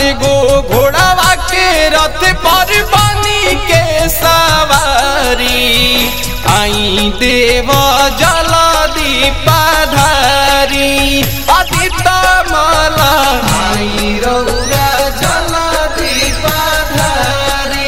गो घोड़ावा के रथ पर बनी के सवारी आई देव जल दीपाधारी अदित माला आई रौरा जल दीपाधारी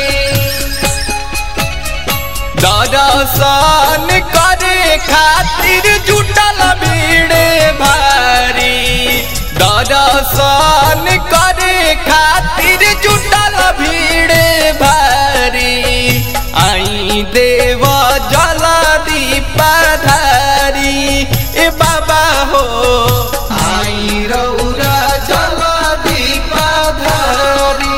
दर्शन करे खातिर जुटल भीड़ भारी दर्शन करे खातिर जुटल भीड़ भारी आई देव जल दीपाधारी ए बाबा हो आई रौरा जल दीपाधारी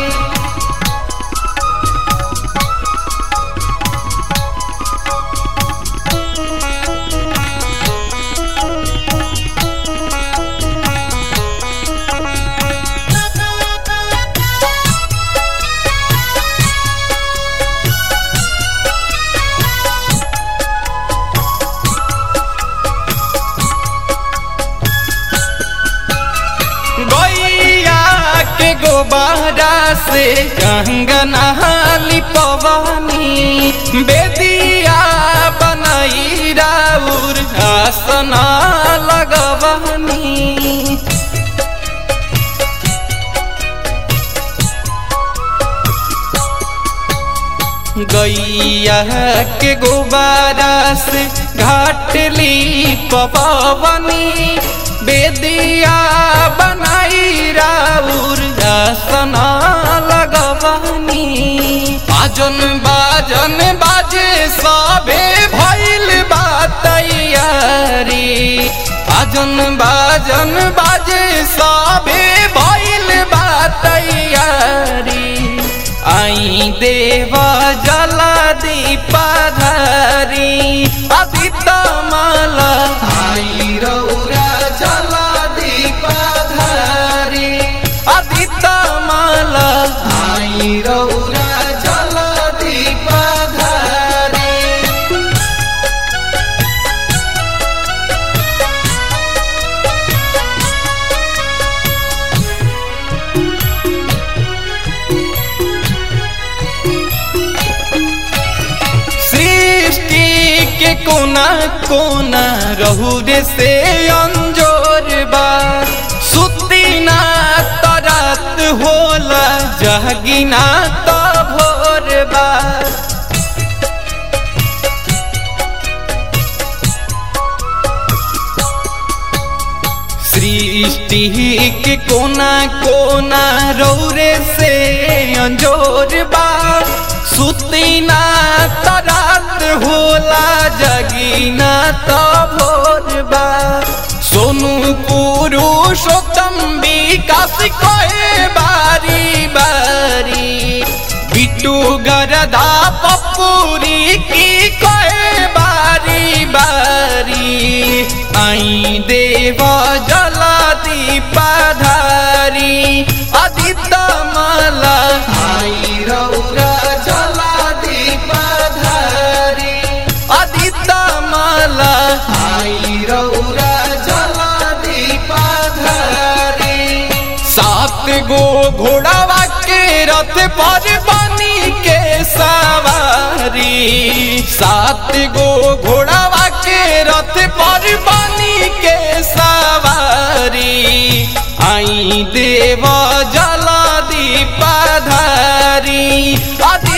गैया के गोबारा से कंगना लिपवानी बेदिया बनाई राउर आसना लगवानी गैया के गोबारा से घाटली पवनी बेदिया बनाई राउर आसना लगवानी बाजन बाजन बाजे सबे भइल बा तैयारी बाजन बाजन बाजे सबे भइल बा तैयारी आई देव जल दीपाधारी अदित माला आई रौरा जल दीपाधारी अदित माला आई रौरा जल दीपाधारी सृष्टि के कोना कोना रहू रे से अंजोर बा सुती ना तरात होला जहगिना त भोर बा सृष्टि के कोना कोना रौरे से अंजोर बा सुती ना तरात होला जगीना त भोर बा सोनू पुरुषोत्तम विकास कहे बारी बारी बिट्टू गरदा पपूरी की कहे बारी बारी आई देव जल दीपाधारी अदित माला आई रौरा जल दीपाधारी अदित माला आई रौरा जल दीपाधारी सात गो घोड़ावा के रथ पर बनी के सवारी सात गो घोड़ावा के रथ पर बनी के सवारी आई देव जल दीपाधारी अति